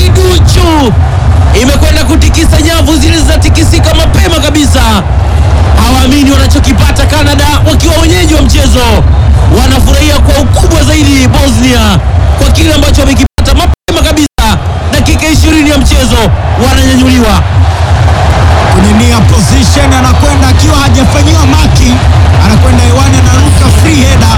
kiduchu imekwenda kutikisa nyavu zile zinatikisika mapema kabisa. Hawaamini wanachokipata Canada wakiwa wenyeji wa mchezo, wanafurahia kwa ukubwa zaidi Bosnia kwa kile ambacho wamekipata mapema kabisa. Dakika ishirini ya mchezo wananyanyuliwa. kwenye nia position, anakwenda akiwa hajafanyiwa maki, anakwenda hewani, anaruka free header,